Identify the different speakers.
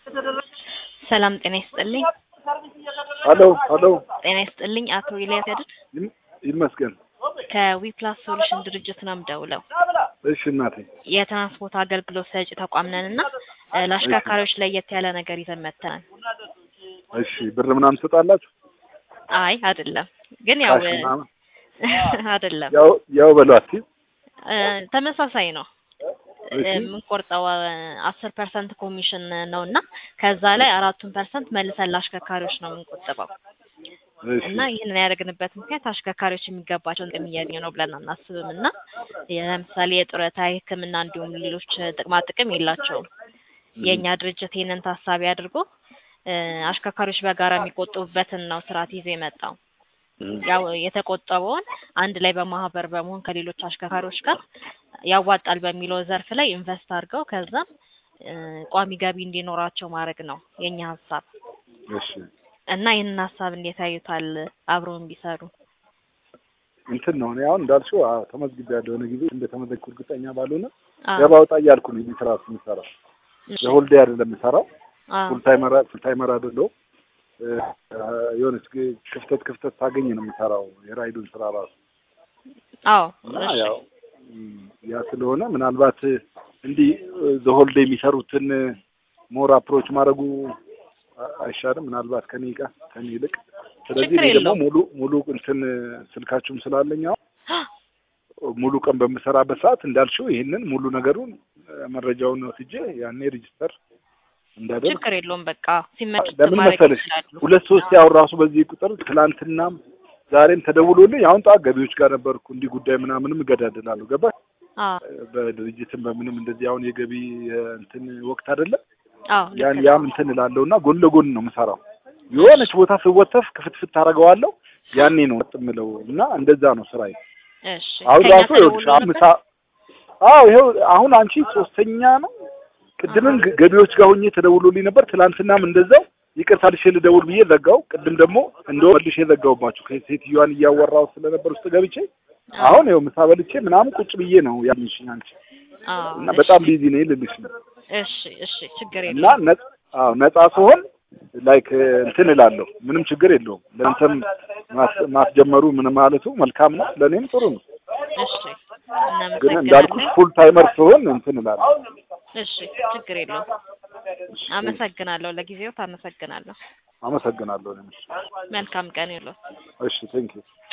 Speaker 1: ሰላም ጤና ይስጥልኝ።
Speaker 2: ሀሎ ሀሎ
Speaker 1: ጤና ይስጥልኝ አቶ ኢልያስ ያድር
Speaker 2: ይም- ይመስገን።
Speaker 1: ከዊፕላስ ሶሉሽን ድርጅት ነው የምደውለው።
Speaker 2: እሺ እናቴ
Speaker 1: የትራንስፖርት አገልግሎት ሰጪ ተቋም ነን እና እ፣ ለአሽከርካሪዎች ለየት ያለ ነገር ይዘን መጥተናል።
Speaker 2: እሺ ብር ምናምን ትሰጣላችሁ?
Speaker 1: አይ አይደለም፣ ግን ያው
Speaker 2: ካሽ ምናምን?
Speaker 1: አይደለም
Speaker 2: ያው ያው በሏት
Speaker 1: እ፣ ተመሳሳይ ነው
Speaker 2: እሺ
Speaker 1: የምንቆርጠው አስር ፐርሰንት ኮሚሽን ነው እና ከዛ ላይ አራቱን ፐርሰንት መልሰን ለአሽከርካሪዎች ነው የምንቆጥበው
Speaker 2: እሺ
Speaker 1: እና ይህንን ያደረግንበት ምክንያት አሽከርካሪዎች የሚገባቸውን ጥቅም እያገኙ ነው ብለን አናስብም እና ለምሳሌ የጡረታ የሕክምና እንዲሁም ሌሎች ጥቅማ ጥቅም የላቸውም። የእኛ ድርጅት ይህንን ታሳቢ አድርጎ እ፣ አሽከርካሪዎች በጋራ የሚቆጥቡበትን ነው ስርዓት ይዞ የመጣው። ያው የተቆጠበውን አንድ ላይ በማህበር በመሆን ከሌሎች አሽከርካሪዎች ጋር ያዋጣል በሚለው ዘርፍ ላይ ኢንቨስት አድርገው ከዛም እ፣ ቋሚ ገቢ እንዲኖራቸው ማድረግ ነው የኛ ሀሳብ
Speaker 2: እሺ
Speaker 1: እና ይህንን ሀሳብ እንዴት ያዩታል? አብረው ቢሰሩ
Speaker 2: እንትን ነው እኔ አሁን እንዳልሽው አዎ፣ ተመዝግቤያለሁ የሆነ ጊዜ እንደተመዘግኩ እርግጠኛ ባልሆነ
Speaker 1: አዎ።
Speaker 2: ገባ ወጣ እያልኩ ነው ይህ ስራ የምሰራው።
Speaker 1: እሺ።
Speaker 2: የሆልዴ አይደለም የምሰራው
Speaker 1: አዎ።
Speaker 2: ፉል ታይመር ፉል ታይመር አይደለሁም። እ፣ የሆነች ግ- ክፍተት ክፍተት ታገኝ ነው የምሰራው የራይዱን ስራ ራሱ
Speaker 1: አዎ
Speaker 2: እና
Speaker 1: እሺ።
Speaker 2: ያው ም፣ ያ ስለሆነ ምናልባት እንዲህ ዘሆልዴ የሚሰሩትን ሞር አፕሮች ማድረጉ አ- አይሻልም? ምናልባት ከኔ ጋር ከኔ ይልቅ። ስለዚህ
Speaker 1: ችግር
Speaker 2: እኔ ደግሞ
Speaker 1: የለውም።
Speaker 2: ሙሉ ሙሉ እንትን ስልካችሁም ስላለኝ አሁን ሙሉ ቀን በምሰራበት ሰዓት እንዳልሽው ይህንን ሙሉ ነገሩን እ፣ መረጃውን ወስጄ ያኔ ሬጅስተር እንዳደርግ
Speaker 1: ችግር የለውም። በቃ ሲመች
Speaker 2: ለምን
Speaker 1: ማድረግ
Speaker 2: መሰለሽ
Speaker 1: ይችላሉ።
Speaker 2: ሁለት ሶስት ያው ራሱ በዚህ ቁጥር ትላንትናም ዛሬም ተደውሎልኝ አሁን ጠዋት ገቢዎች ጋር ነበርኩ እንዲህ ጉዳይ ምናምንም እገዳደላለሁ ገባ
Speaker 1: አዎ
Speaker 2: በድርጅትም በምንም እንደዚህ አሁን የገቢ እንትን ወቅት አይደለም
Speaker 1: አዎ ልክ
Speaker 2: ያን
Speaker 1: ነው።
Speaker 2: ያም እንትን እላለሁ እና ጎን ለጎን ነው የምሰራው የሆነች ቦታ ስወተፍ ክፍትፍት ታደርገዋለሁ ያኔ ነው ወጥ የምለው እና እንደዛ ነው ስራዬ
Speaker 1: እሺ
Speaker 2: አሁን
Speaker 1: ከኛ
Speaker 2: ራሱ ይኸውልሽ
Speaker 1: ተደውሎ
Speaker 2: አሁን ምሳ
Speaker 1: ነበር?
Speaker 2: አዎ ይኸው አሁን አንቺ ሶስተኛ ነው ቅድምም ገ- ገቢዎች ጋር ሆኜ ተደውሎልኝ ነበር ትላንትናም እንደዛው ይቅርታ ልሼ ልደውል ብዬ ዘጋው ቅድም ደግሞ እንደው መልሼ ዘጋውባችሁ ከሴትዮዋን እያወራሁ ስለነበር ውስጥ ገብቼ አሁን ይኸው ምሳ በልቼ ምናምን ቁጭ ብዬ ነው ያልሽኝ አንቺ
Speaker 1: አዎ
Speaker 2: እና
Speaker 1: እሺ፣
Speaker 2: በጣም ቢዚ ነኝ ልልሽ ነው
Speaker 1: እሺ እሺ ችግር
Speaker 2: እና
Speaker 1: የለውም።
Speaker 2: ነጻ አዎ ነጻ ስሆን ላይክ እንትን እላለሁ ምንም ችግር የለውም ለአንተም ማስ- ማስጀመሩ ምን ማለቱ መልካም ነው ለእኔም ጥሩ ነው
Speaker 1: እሺ
Speaker 2: ግን እንዳልኩሽ
Speaker 1: እናመሰግናለን።
Speaker 2: ፉል ታይመር ስሆን እንትን እላለሁ
Speaker 1: እሺ ችግር የለውም። አመሰግናለሁ። ለጊዜው ታመሰግናለሁ።
Speaker 2: አመሰግናለሁ እኔም።
Speaker 1: መልካም ቀን ይሁንልዎት።
Speaker 2: እሺ ቴንክ ዩ